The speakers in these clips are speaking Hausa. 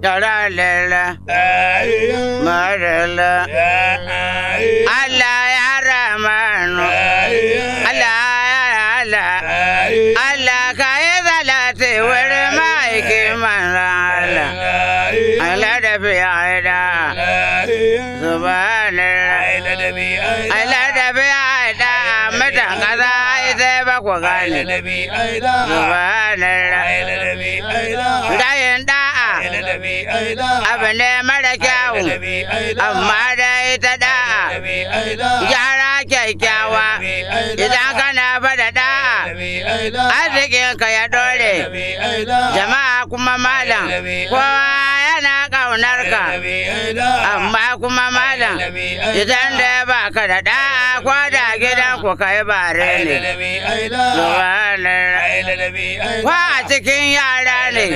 Tara lela, marala. Allah ya ramanu, Allah ya Allah. Allah ka yi zalati wurin ma'aikin manzan Allah. Allah da fiye da subhanallah. Allah da fiye da mutan kasa ai sai ba ku gane. Subhanallah. Dayin da'a abu ne mara kyawu, amma da ita da'a. Gyara kyakkyawa idan kana fada da'a. Arzikinka ya dore, jama'a kuma malam, kowa yana ƙaunar ka. Amma kuma malam, idan da ya baka da da'a ko da gidan ku kai bare ne. Subhanallah. Ko a cikin yara ne,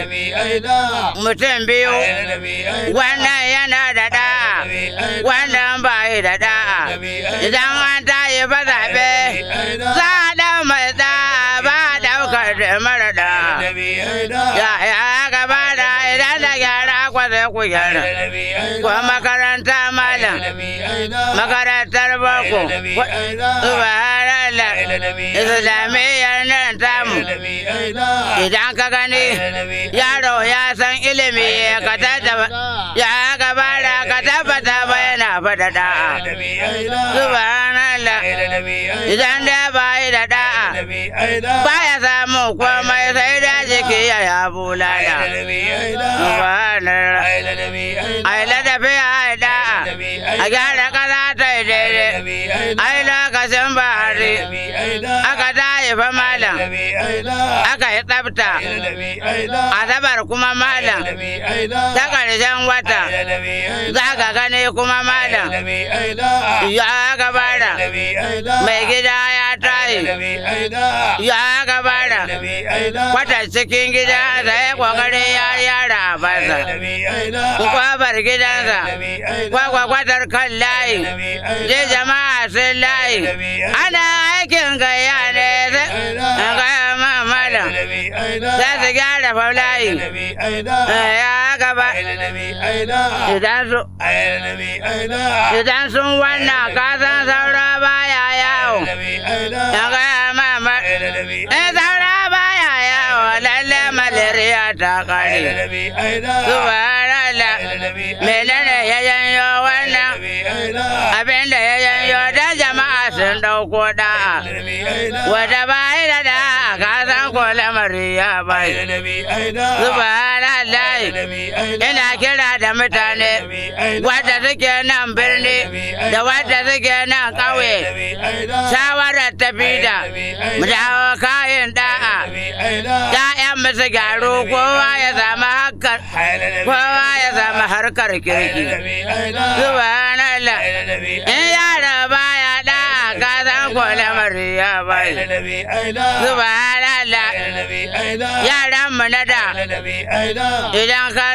mutum biyu, wannan yana da da'a, wannan ba yi da da'a. Idan an tayi ba zaɓe, za a ɗau mai da'a ba a ɗaukar da mara da'a. Ya ya gaba da idan da gyara kwa sai ku gyara. Ko makaranta malam, makarantar boko, subhanallah, islamiyyar nan tamu. Idan ka gani yaro ya san ilimi ka tattaba ya gaba da ka tabbata ba yana fada da'a. Subhanallah, idan da ba yi da da'a, ba ya samu komai sai da jiki ya ya bulala. Subhanallah, ai ladabi ai da'a, a gyara kaza ta yi daidai, ai lokacin bahari, aka tayi fa malam, aka yi tsafta, asabar kuma malam, ta ƙarshen wata, za ka gani kuma malam, ya gabara, mai gida ya tayi, ya gabara, kwata cikin gida sai kokari ya yara a basa, kwabar gidansa, kwakwatar kan layi, je jama'a sun layi, ana aikin gaya ne sai gaya ma malam, za su gyara faulayi, ya gaba, idan su Idan sun wannan kasan saura baya yawo, ya gaya mama, in saura baya yawo lalle malaria ta kare. Subhanallah, menene ya janyo wannan abin da ya janyo dan jama'a sun ɗauko da'a. Wata bayi da da'a kasan ko lamari ya bai. Subhanallah, ina kira da mutane wadda suke nan birni da wadda suke nan ƙauye shawarar tafi da mu dawo kayan da'a ya'yan musu gyaru kowa ya samu harkar kowa ya samu harkar kirki subhanallah in yara baya da'a ka san ko lamari ya bai subhanallah yaran mu na da idan ka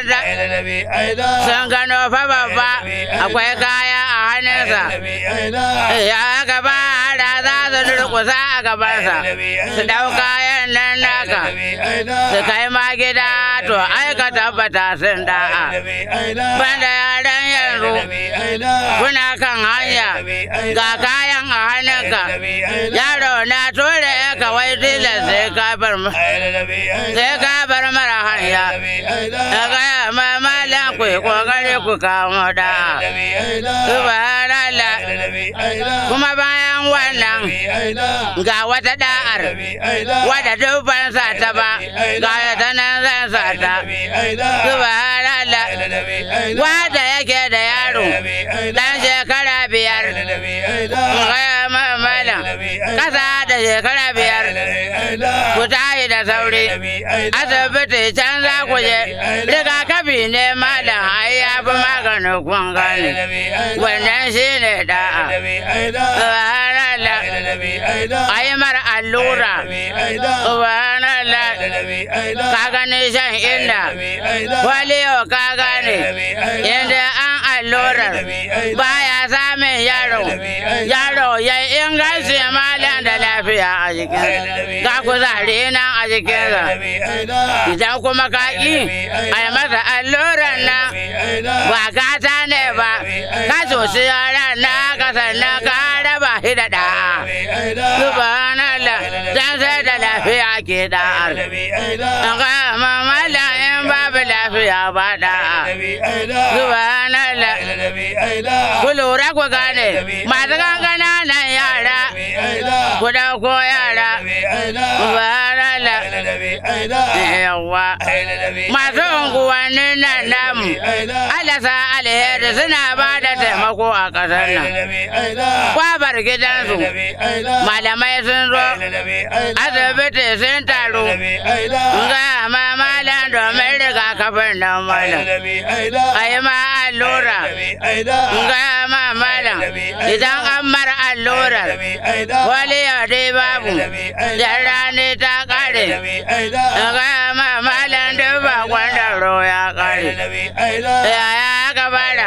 sun gano fa babba akwai kaya a hannunsa ya gaba da za su durkusa a gabansa su ɗau kayan nan naka su kai ma gida to ai ka tabbata sun da'a banda yaran yanzu kuna kan hanya ga kayan a hannunka yaro na ture ya kawai tilas sai ka bar sai ka bar mara hanya ya gaya ma malam ku yi kokari ku kawo da subhanallah kuma bayan wannan ga wata da'ar wadda dubban sa ta ba ga ta nan zan sa ta subhanallah wadda yake da yaro dan shekara biyar gaya ma malam kasa da shekara biyar ku tayi da sauri asibiti can za ku je rigakafi ne malam ai ya fi maganin kun gane wannan shi ne da'a subhanallah ai mara allura subhanallah ka gani shan inda waliyo ka gane inda an allurar baya samun yaro yaro ya inganci malam da lafiya lafiya a jikinsa ga kuzari nan a jikinsa idan kuma ka ƙi a yi masa alluran nan ba gata ne ba ka sosi yaran na ka sannan ka raba shi da da'a subhanallah dan sai da lafiya ke da'ar ga mamala in babu lafiya ba da'a subhanallah ku lura ku gane masu kankana nan yara ku dauko yara subhanallah yawa masu unguwannin nan namu alasa alheri suna ba da taimako a ƙasar nan kwabar gidansu malamai sun zo asibiti sun taru ga ma malam domin rigakafin nan malam a yi ma allura ga ma malam idan an mara allurar wani yau dai babu da rani ta kare ga ma malam duk ba kwandaro ya kare yaya aka bada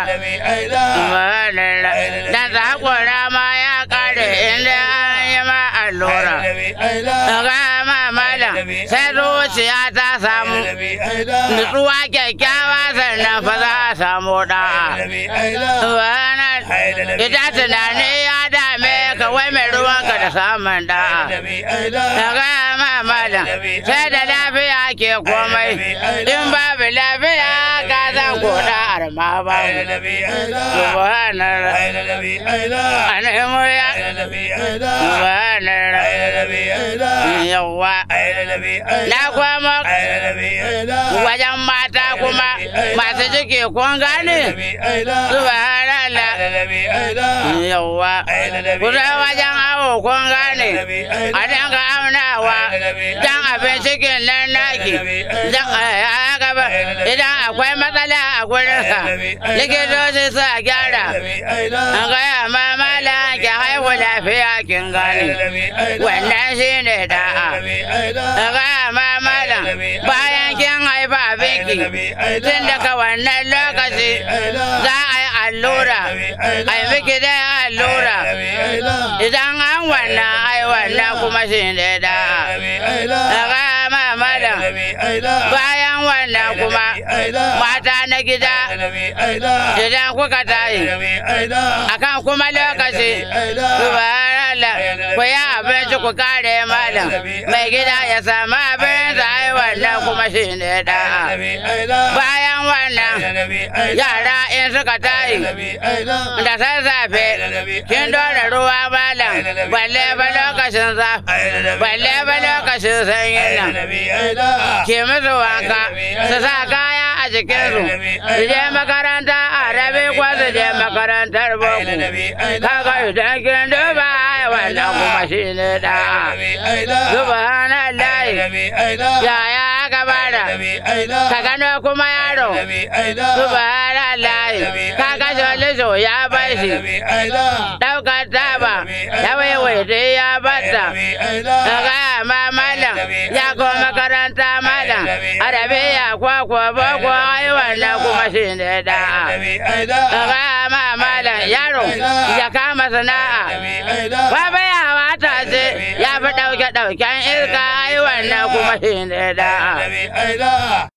dan sakura ma ya kare inda an yi ma allura ga ma malam sai zuciya ta samu nutsuwa kyakkyawa sannan fa za a samu da'a ita tunani ya dame ka wai mai ruwanka da samun da'a ga ma malam sai da lafiya ke komai in babu lafiya ka zan ko da'ar ma ba subhanallah anemu ya subhanallah yawa na kwamo wajen mata kuma masu ciki kun gane subhanallah yawa kusa wajen awo kun gane a dinga aunawa dan abin cikin nan naki dan gaba idan akwai matsala a gurinsa likitoci su a gyara an gaya ma mala ki haihu lafiya kin gane wannan shi ne da'a an gaya ma malam bayan kin haifa abinki tun daga wannan lokaci za a yi allura a yi miki dai allura idan an wannan ai wannan kuma shi ne da'a an gaya ma malam bayan wannan kuma mata na gida idan kuka tayi akan kuma lokaci subhanallah ku yi abinci ku kare malam mai gida ya samu abin da ai wannan kuma shi ne da'a bayan wannan yara in suka tayi da sassafe kin dora ruwa malam balle ba lokacin zafi balle ba lokacin sanyin nan ke musu wanka su sa kaya a jikinsu su je makaranta a rabe ko su je makarantar boko kaga idan kin duba wannan kuma shi ne da'a subhanallah yaya aka bada ka gano kuma yaro subhanallah kaga joliso ya bar shi daukar taba ya waiwaita ya bata kaga ma malam ya ko makaranta malam arabiya kwakwa boko ai wannan kuma shi ne da'a kaga ma malam yaro ya kama sana'a baba ya wata ce ya fi ɗauke ɗauken iska ai wannan kuma shi ne da'a